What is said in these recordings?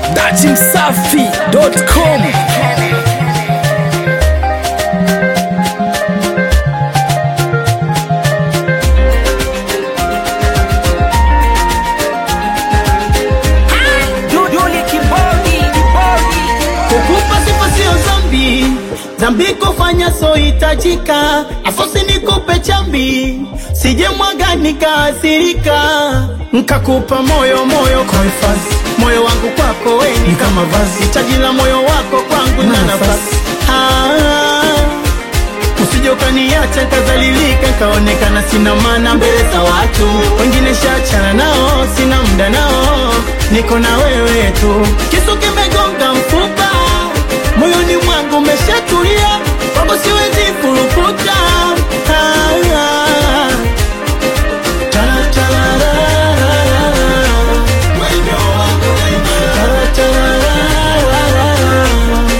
datimsafi.com Kukupa sifa sio zambi, zambi kufanya so hitajika. Afosi nikupe chambi, sije mwaga nikaasirika. Nkakupa moyo moyo kwa hifadhi, moyo wangu kwako we ni kama vazi, hitaji la moyo wako kwangu na nafasi ah. Usije ukaniacha nkadhalilika, nkaonekana sina maana mbele za watu wengine, shachana nao, sina muda nao, niko na wewe tu. Kisu kimegonga mfupa, moyoni mwangu umeshatulia, kwako siwezi furukuta ah, ah. Tala, tala, la, la, la, la. Tala, tala, la, la, la, la.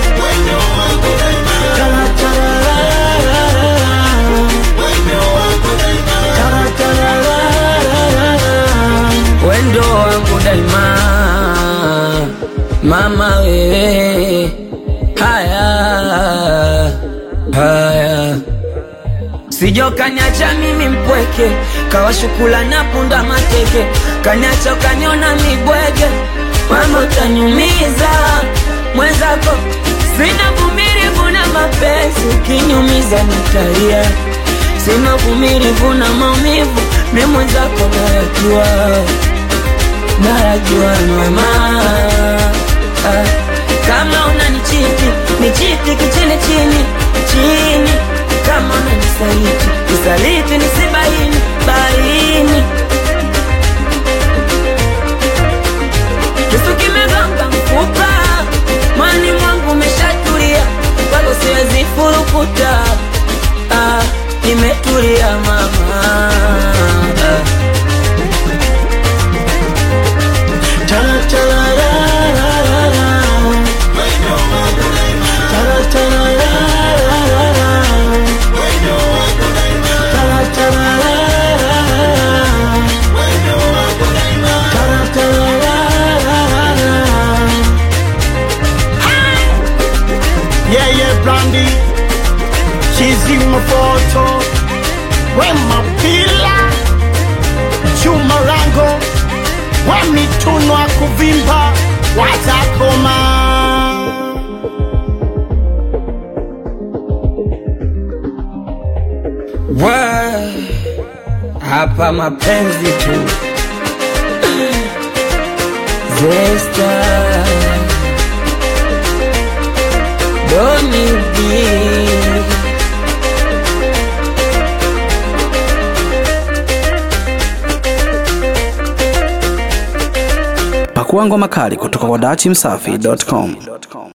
Tala, tala, la, la, la, la. Tala, tala, la, la, la, la. wendo wangu daima, mama wewe, haya haya, sijo kanyacha mimi mpweke, kawashukula na punda mateke, kanyacha ukaniona mibwege, mama utaniumiza mwenzako, sina vumilivu na mapenzi, ukiniumiza nitalia, sina vumilivu na maumivu, mi mwenzako nayajua najua mama ah, kama unanichiti nichiti kichini chini chini kama unanisaliti nisaliti nisibaini baini kisu kimegonga mfupa mwani mwangu umeshatulia kwako siwezi furukuta ah, nimetulia mama ah. Tala, tala, la, la, la, la. Tala, tala, la, la, la, la. Tala, tala, la, la, la, la. Tala, tala, la, la, la, la. Yeah, yeah, Brandy. She's in my photo. Wema Pila. Chuma Rango. Wamitunwa kuvimba watakoma. Wa, hapa mapenzi tu Zesta Domidi pakua ngoma kali kutoka kwa datimsafi.com